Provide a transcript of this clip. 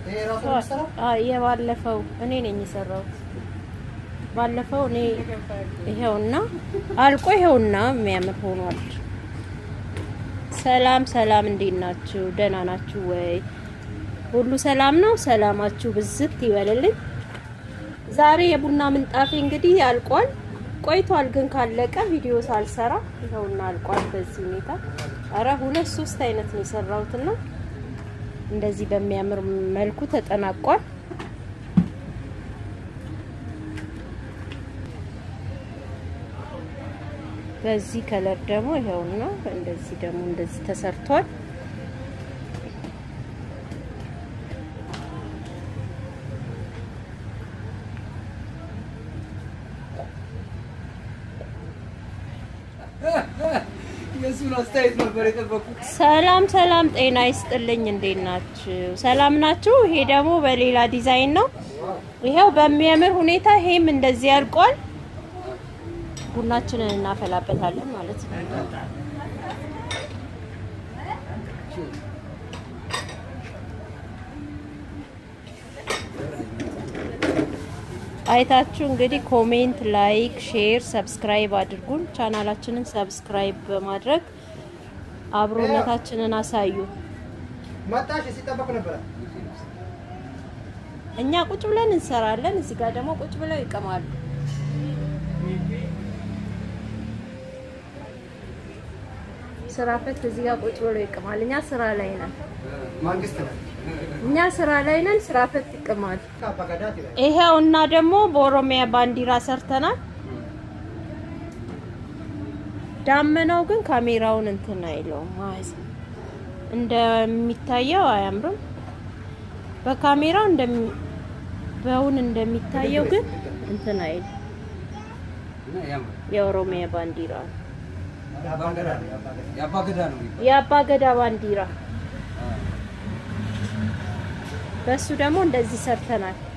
ይሄ ራሱ ነው የሚሰራው? አይ የባለፈው እኔ ነኝ የሰራሁት። ባለፈው እኔ ይሄውና አልቆ ይሄውና የሚያምር ሆኗል። ሰላም ሰላም፣ እንዴት ናችሁ? ደህና ናችሁ ወይ? ሁሉ ሰላም ነው? ሰላማችሁ ብዝት ይበልልኝ። ዛሬ የቡና ምንጣፌ እንግዲህ አልቋል። ቆይቷል ግን ካለቀ ቪዲዮ ሳልሰራ ይኸውና አልቋል። በዚህ ሁኔታ አረ ሁለት ሶስት አይነት ነው የሰራሁትና እንደዚህ በሚያምር መልኩ ተጠናቋል። በዚህ ከለር ደግሞ ይኸውና እንደዚህ ደግሞ እንደዚህ ተሰርቷል። የእሱን አስተያየት ነበር የጠበቁት። ሰላም ሰላም፣ ጤና ይስጥልኝ። እንዴት ናችሁ? ሰላም ናችሁ? ይሄ ደግሞ በሌላ ዲዛይን ነው። ይሄው በሚያምር ሁኔታ ይሄም እንደዚህ ያልቋል። ቡናችንን እናፈላበታለን ማለት ነው። አይታችሁ እንግዲህ ኮሜንት፣ ላይክ፣ ሼር፣ ሰብስክራይብ አድርጉን። ቻናላችንን ሰብስክራይብ በማድረግ አብሮነታችንን አሳዩ። መጣሽ ሲጠበቅ ነበረ። እኛ ቁጭ ብለን እንሰራለን፣ እዚህ ጋር ደግሞ ቁጭ ብለው ይቅማሉ። ስራ ፈት እዚህ ጋር ቁጭ ብለው ይቅማል። እኛ ስራ ላይ ነን። መንግስት ነው እኛ ስራ ላይ ነን። ስራ ፈት ይቅማል። አባጋዳት ይላል። ይሄው እና ደግሞ በኦሮሚያ ባንዲራ ሰርተናል። ዳመናው ግን ካሜራውን እንትን አይለውም ማለት ነው። እንደሚታየው አያምርም። በካሜራው እንደሚ በውን እንደሚታየው ግን እንትን አይል የኦሮሚያ ባንዲራ ነው። አባጋዳ ነው አባጋዳ። የአባገዳ ነው የአባ ገዳ ባንዲራ በሱ ደግሞ እንደዚህ ሰርተናል።